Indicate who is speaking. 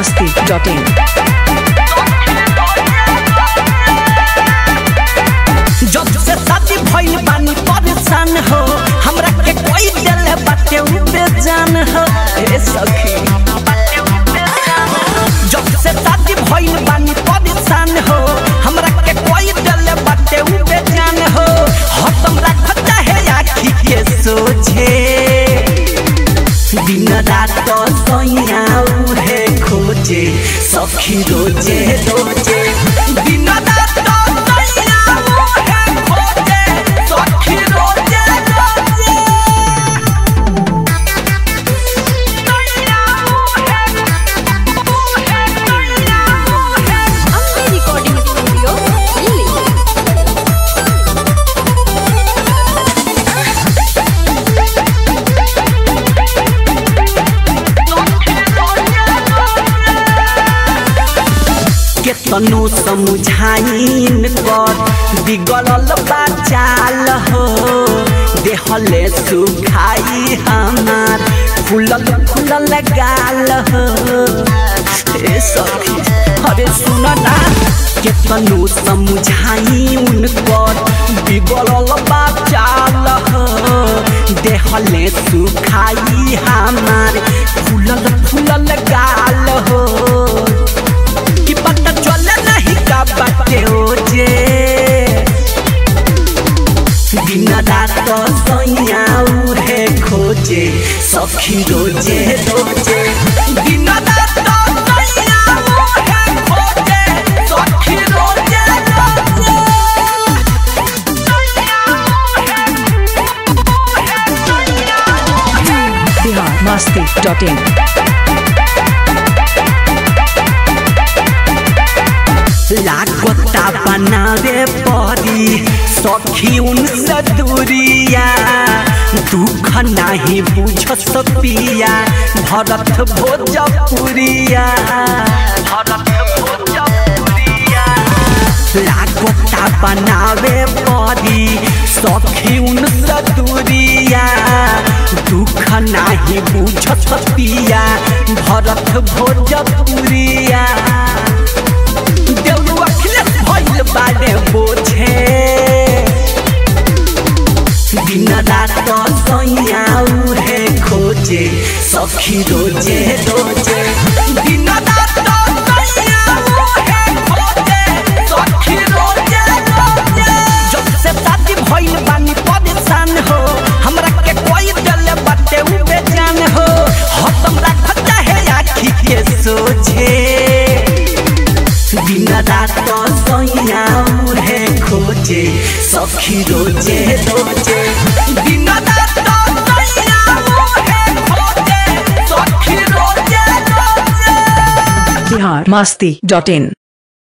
Speaker 1: masti.in.
Speaker 2: जब से शादी भइल बानी परेशान हो हमरा के कोई दिल बाटे उ बेजान हो ए सखी जब से शादी भइल बानी परेशान हो हमरा के कोई दिल बाटे उ बेजान हो हतम राख चाहे आखी के सोझे दिन रात सैया उहे खोजे सखी रोजे रोजे दिन रात सैया उहे खोजे सखी रोजे रोजे
Speaker 3: Ambe Recording Studio, Delhi.
Speaker 2: केतनो समझाइन कर बिगड़ल बाचाल हो देहले सुखाई हमार फूलल फूलल गाल हो ए सखी अरे सुन ना केतनो समझाइन कर बिगड़ल बाचाल हो देहले सुखाई हमार फूलल फूलल गाल हो कि पता चले नहीं का बाटे ओजे दिन रात सैया उहे खोजे सखी रोजे रोजे दिन रात सैया उहे खोजे सखी रोजे रोजे
Speaker 1: Bihar masti.in.
Speaker 2: लागता बनावे परी सखी उनसे दूरिया दुख नहीं बुझ पिया भरत भोजपुरिया भरत भोजपुरिया लागता बनावे परी सखी उनसे दूरिया दुख नहीं बुझ पिया भरत भोजपुरिया देउरू अखिलेश भइल बारे बोझे दिन रात सैया उहे खोजे सखी रोजे रोजे दिन रात सैया उहे खोजे सखी रोजे रोजे जब से शादी भइल बानी परेशान हो हमरा के कोई दिल बाटे उ बेजान हो हतम राख चाहे आखी के सोझे दिन रात सैया उहे खोजे सखी रोजे रोजे दिन रात सैया उहे खोजे सखी रोजे रोजे
Speaker 1: Bihar masti.in.